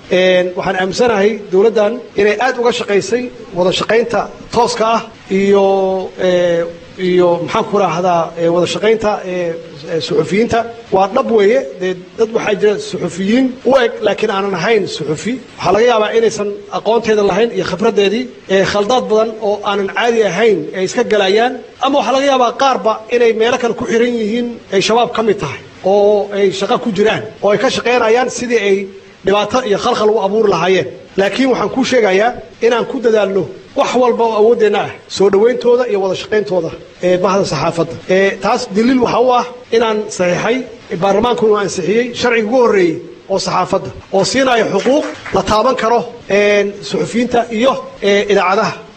waxaan aaminsanahay dowladdan inay aad uga shaqaysay wada shaqaynta tooska ah iyo iyo maxaan ku raahdaa wada shaqaynta suxufiyiinta waa dhab weeye dee dad waxaa jira suxufiyiin u eg laakiin aanan ahayn suxufi waxaa laga yaabaa inaysan aqoonteeda lahayn iyo khibraddeedii khaldaad badan oo aanan caadi ahayn ay iska galayaan ama waxaa laga yaabaa qaarba inay meelo kale ku xiran yihiin ay shabaab ka mid tahay oo ay shaqo ku jiraan oo ay ka shaqaynayaan sidii ay dhibaato iyo khalkhal u abuuri lahaayeen laakiin waxaan kuu sheegayaa inaan ku dadaalno wax walba oo awooddeenna ah soo dhowayntooda iyo wada shaqayntooda ee bahda saxaafadda taas daliil waxaa u ah inaan saxiixay baarlamaankuna uu ansixiyey sharciga ugu horreeyey oo saxaafadda oo siinaya xuquuq la taaban karo suxufiyiinta iyo idaacadaha